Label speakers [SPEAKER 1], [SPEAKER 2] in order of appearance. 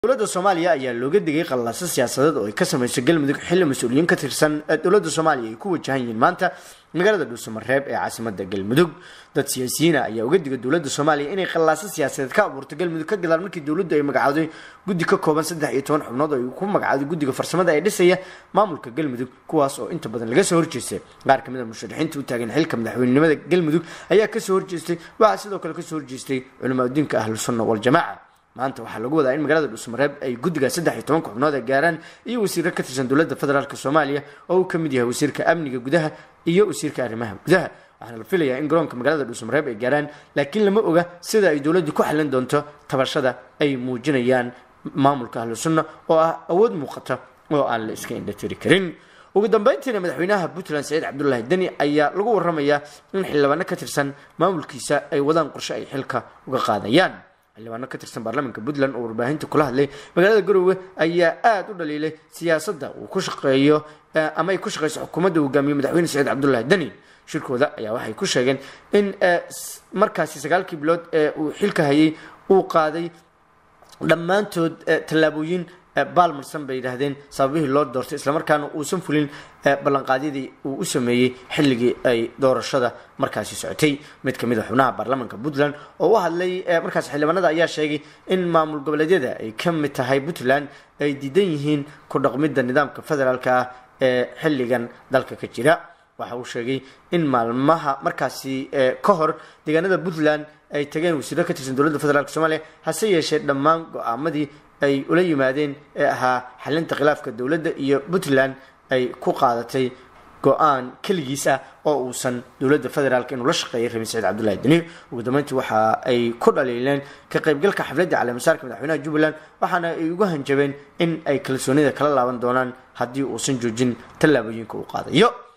[SPEAKER 1] dowladda soomaaliya ayaa looga digay qallaaso siyaasadeed oo ay ka samayso galmudug xilli mas-uuliyiin ka tirsan dowladda soomaaliya ay ku wajahan yihiin maanta magaalada dhuusamareeb ee caasimada galmudug dad siyaasiyiina ayaa uga digay dowladda soomaaliya inay qallaaso siyaasadeed ka abuurto galmudug ka gadaal markii dowladdu ay magacawday guddi ka kooban saddex iyo toban xubnood oo ay ku magacawday guddiga farsamada ee dhisaya maamulka galmudug kuwaas oo inta badan laga soo horjeestay qaar kamid a musharaxiinta u taagan xilka madaxweynenimada galmudug ayaa kasoo horjeestay waxaa sidoo kale kasoo horjeestay culimaadudiinka ahlu sunna waljamaaca maanta waxaa lagu wadaa in magaalada dhuusamareeb ay guddiga saddex iyo tobanka xubnood ay gaaraan iyo wasiiro ka tirsan dowladda federaalk soomaaliya oo uu ka mid yahay wasiirka amniga gudaha iyo wasiirka arrimaha gudaha waxaana la filayaa in garoonka magaalada dhuusamareeb ay gaaraan laakiin lama oga sida ay dowladdu ku xallin doonto tabashada ay muujinayaan maamulka ahlu sunna oo ah awood muuqata oo aan la iska indhatiri karin ugu dambeyntiina madaxweynaha puntland saciid cabdulaahi deni ayaa lagu waramayaa in xildhibaano ka tirsan maamulkiisa ay wadaan qorshe ay xilka uga qaadayaan xildhibaano ka tirsan baarlamaanka puntland oo warbaahinta kula hadlay magaalada garowe ayaa aada u dhaliilay siyaasadda uu ku shaqeeyo ama ay ku shaqeyso xukuumadda hogaamiye madaxweyne saciid cabdulaahi deni shirkooda ayaa waxay ku sheegeen in markaasi sagaalkii bilood ee uu xilka hayay uu qaaday dhammaantood tallaabooyin baalmarsan bay yidhaahdeen sababihii loo doortay islamarkaana uusan fulin ballanqaadyadii uu u sameeyey xilligii ay doorashada markaasi socotay mid kamid a xubnaha baarlamaanka puntland oo u hadlay markaas xildhibaanada ayaa sheegay in maamul goboleedyada ay ka mid tahay puntland ay diidan yihiin ku dhaqmidda nidaamka federaalk ah ee xilligan dalka ka jira waxa uu sheegay in maalmaha markaasi ka hor deegaanada puntland ay tageen wasiiro ka tirsan dowladda federaalk soomaaliya hase yeeshee dhammaan go-aamadii ay ula yimaadeen ee ahaa xalinta khilaafka dowladda iyo puntland ay ku qaadatay go-aan keligiis ah oo uusan dowladda federaalk inuu la shaqeeyay rabin saciid cabdullahi deni ugu dambeyntii waxa ay ku dhaliileen ka qaybgalka xafladda caleemasaarka madaxweynaha jubbaland waxaana ay ugu hanjabeen in ay kalsoonida kala laaban doonaan haddii uusan joojin tallaabooyinka uu qaadayo